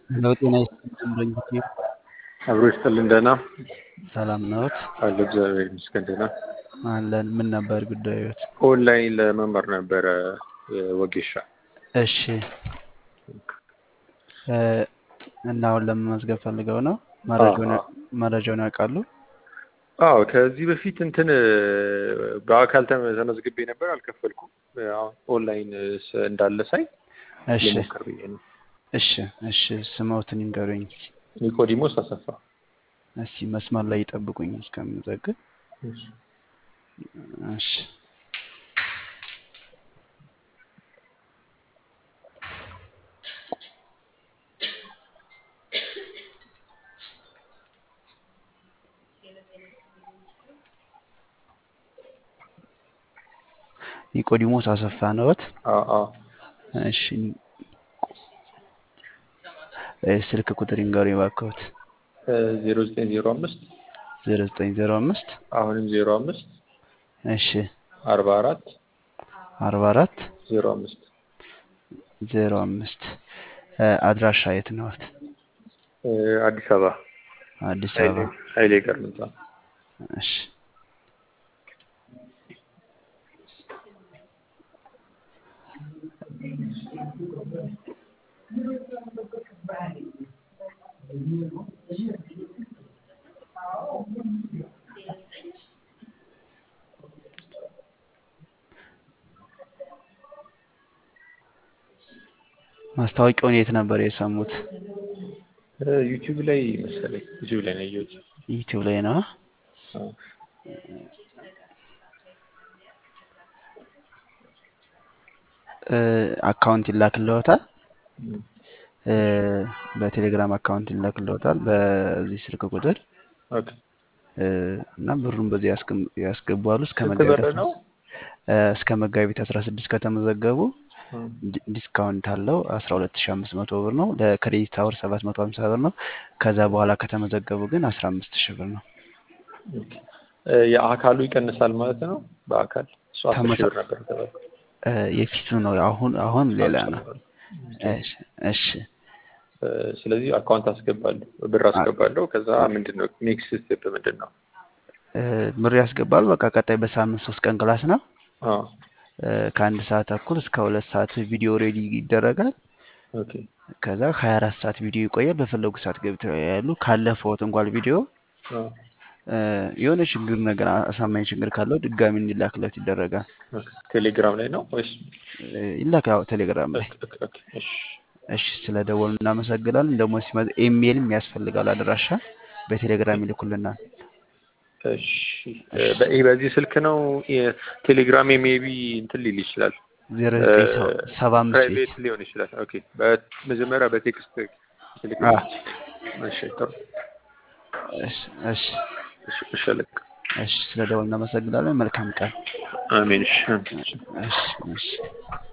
ሄሎ ጤና ይስጥልኝ በእንግዲህ አብሮ ይስጥልን። ደህና ሰላም ነዎት? አለ እግዚአብሔር ይመስገን ደህና። አለን። ምን ነበር ጉዳዮት? ኦንላይን ለመማር ነበረ ወጌሻ። እሺ እ እና አሁን ለመመዝገብ ፈልገው ነው? መረጃውን አዎ። መረጃውን ያውቃሉ? አዎ ከዚህ በፊት እንትን በአካል ተመ- ተመዝግቤ ነበር አልከፈልኩም። አሁን ኦንላይን ስ- እንዳለ ሳይ እሺ ልሞክር ብዬ ነው። እሺ እሺ ስሞትን ይንገሩኝ። ኒቆዲሞስ አሰፋ። እስኪ መስመር ላይ ይጠብቁኝ እስከምዘግብ። እሺ። እሺ ኒቆዲሞስ አሰፋ ነዎት? አዎ አዎ እሺ እ ስልክ ቁጥር ይንገሩኝ እባክዎት። ዜሮ ዘጠኝ ዜሮ አምስት ዜሮ ዘጠኝ ዜሮ አምስት አሁንም ዜሮ አምስት እሺ አርባ አራት አርባ አራት ዜሮ አምስት ዜሮ አምስት አድራሻ የት ነዎት? አዲስ አበባ አዲስ ኃይሌ አበባ። ኃይሌ ገርምንታ እሺ ማስታወቂያውን የት ነበር የሰሙት? ዩቲዩብ ላይ መሰለኝ ዩቲዩብ ላይ ነው ያየሁት። ዩቲዩብ ላይ ነው። አዎ። እ አካውንት ይላክልዎታል? እም። እ በቴሌግራም አካውንት ይላክልዎታል በዚህ ስልክ ቁጥር ኦኬ እ እና ብሩን በዚህ ያስገም- ያስገባሉ እስከ ስንት መጋቢት ብር አስራ ነው? እ እስከ መጋቢት 16 ከተመዘገቡ እም። ዲ- ዲስካውንት አለው 12500 ብር ነው። ለክሬዲት አወር 750 ብር ነው። ከዛ በኋላ ከተመዘገቡ ግን 15000 ብር ነው። ኦኬ። እ የአካሉ ይቀንሳል ማለት ነው። በአካል እሱ አስር ሺህ ተመሳ ብር ነበር የተባለው። እ የፊቱ ነው አሁን አሁን ሌላ ነው። አልጨመረም። ኦኬ። እሺ እሺ እ ስለዚህ አካውንት አስገባለሁ፣ ብር አ- አስገባለሁ። ከዛ አ- ምንድን ነው ኔክስት ስቴፕ ምንድን ነው? እ ብር ያስገባሉ። በቃ ቀጣይ በሳምንት ሶስት ቀን ክላስ ነው። አዎ እ ከአንድ ሰዓት ተኩል እስከ ሁለት ሰዓት ቪዲዮ ሬዲ ይደረጋል። ኦኬ ከዛ 24 ሰዓት ቪዲዮ ይቆያል። በፈለጉ ሰዓት ገብተው ያሉ ካለፈውት እንኳን ቪዲዮ አዎ እ የሆነ ችግር ነገር አሳማኝ ችግር ካለው ድጋሚ እንዲላክለት ይደረጋል። ኦኬ። ቴሌግራም ላይ ነው ወይስ? እ ይላክ ያው ቴሌግራም ላይ። ኦኬ ኦኬ ኦኬ። እሺ እሺ ስለ ደወሉ እናመሰግናለን። ደግሞ ሲመጣ ኢሜይልም ያስፈልጋል አድራሻ በቴሌግራም ይልኩልናል። እሺ እ እሺ በ- በዚህ ስልክ ነው ቴሌግራም ሜቢ እንትን ሊል ይችላል ዜሮ ዘጠኝ ሰባ አምስት ቤት ፕራይቬት ሊሆን ይችላል። ኦኬ በመጀመሪያ በቴክስት አ ትልክልኝ። እሺ ጥሩ። እሺ እሺ እሺ እሺ አለቃ። እሺ ስለ ደወሉ እናመሰግናለን። መልካም ቀን። አሜን። እሺ እሺ እሺ